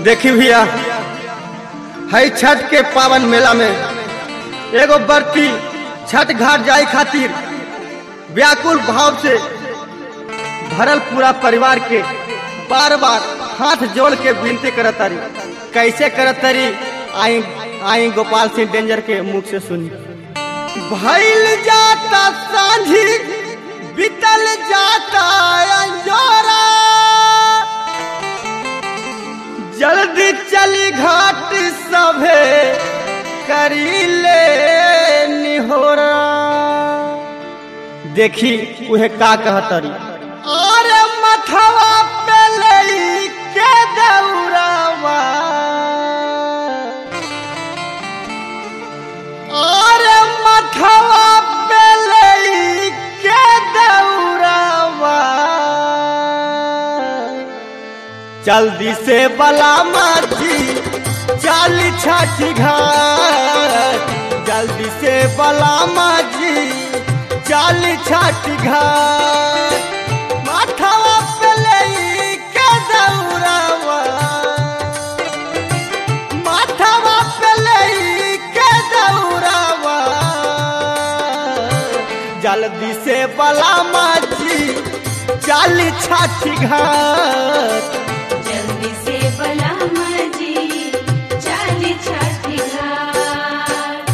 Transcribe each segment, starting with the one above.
देखी भैया है छठ के पावन मेला में एगो बर्ती छठ घाट जाए खातिर व्याकुल भाव से भरल पूरा परिवार के बार बार हाथ जोड़ के विनती करत तारी कैसे करत तारी आई आई गोपाल सिंह डेंजर के मुख से सुनी भइल जाता सांझी बीतल जाता अंजोरा जल्दी चली घाट सभे करी ले निहोरा देखी उहे का कहतरी अरे मथवा पे लई के दौरावा अरे मथवा पे लई के दौरावा जल्दी से बला माची चाली छाठी घाट जल्दी से बला माची चाली छाठी घाट माथवा पे लई के दौरावा माथवा पे लई के दौरावा जल्दी से बला माची चाली छाठी घाट जल्दी से बला मजी चाली छठी घाट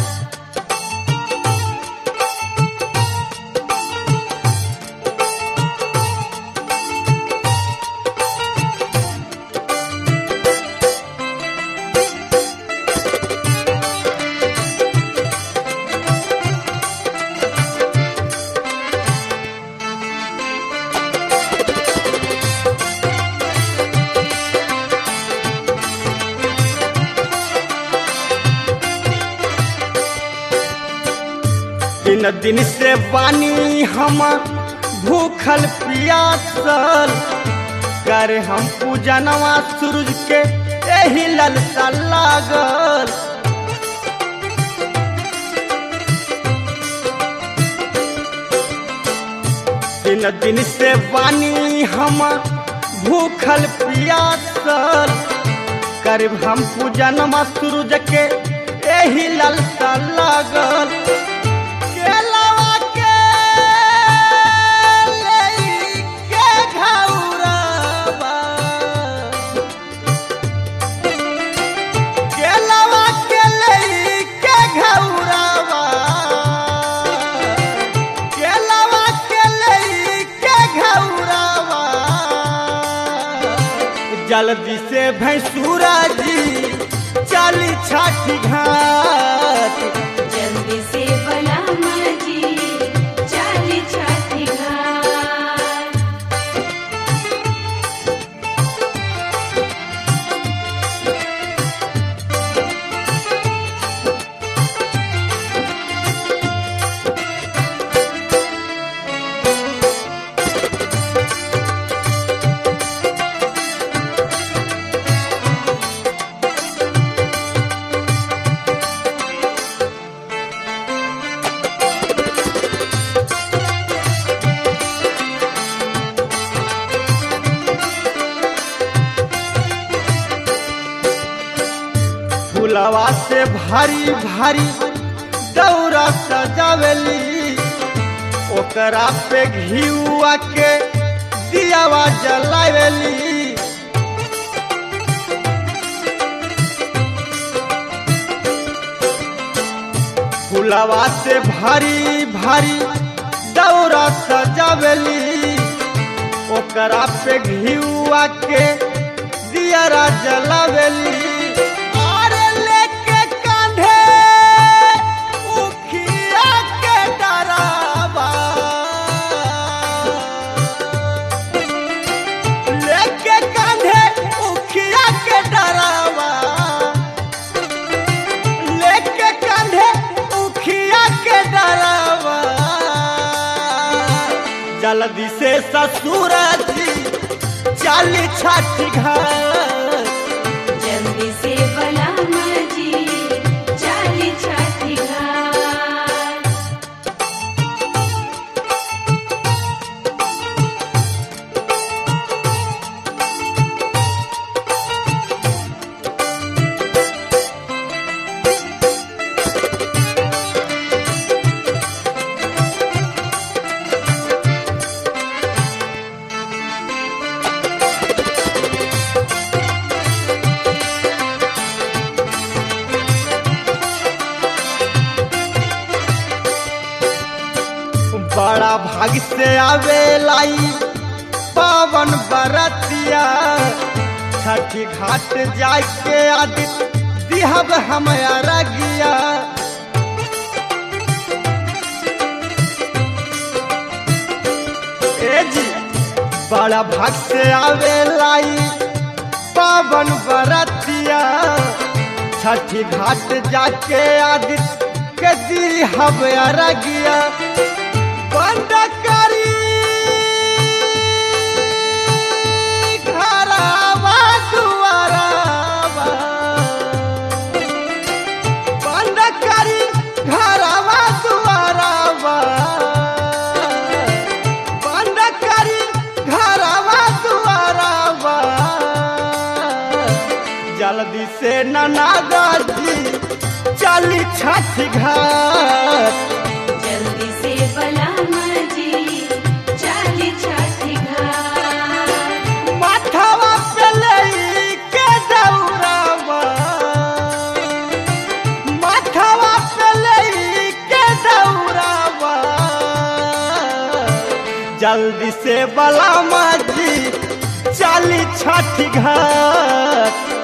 दिन दिन से बानी हम भूखल पियासल कर हम पूजनवा सूरज के एही ललसा लागल दिन दिन से बानी हम भूखल पियासल कर हम पूजनवा सूरज के एही ललसा लागल केलवा के लई के घौरावा केलवा के लई के घौरावा केलवा के लई के घौरावा जल्दी से भैंसुरा जी चली छठी घाट जल्दी से बला मजी चाली छठी घाट फुलवा से भारी भारी दौरा सजावेली ओकरा पे घिउआ के दियावा जलावेली फुलवा से भारी भारी दौरा सजावेली ओकरा पे घिउआ के दियारा जलावेली अरे लेके कांधे उखिया के डरावा लेके कांधे उखिया के डरावा लेके कांधे उखिया के डरावा जल्दी से ससुर जी चाली छठी घाट जल्दी से बला मजी चाली छठी घाट बड़ा भाग से आवे लाई पावन बरतिया छठी घाट जाके आदित दिहब हम अरगिया ए जी बड़ा भाग से आवे लाई पावन बरतिया छठी घाट जाके आदित के दिहब अरगिया बंद करी घरवा दुआरवा बंद करी घरवा दुआरवा बंद करी घरवा दुआरवा जल्दी से ननादा जी चली छठ घाट जल्दी से बलामा जी चाली छठी घाट माथवा पे लई के दौड़ावा माथवा पे लई के दौड़ावा जल्दी से बलामा जी चली छठ घाट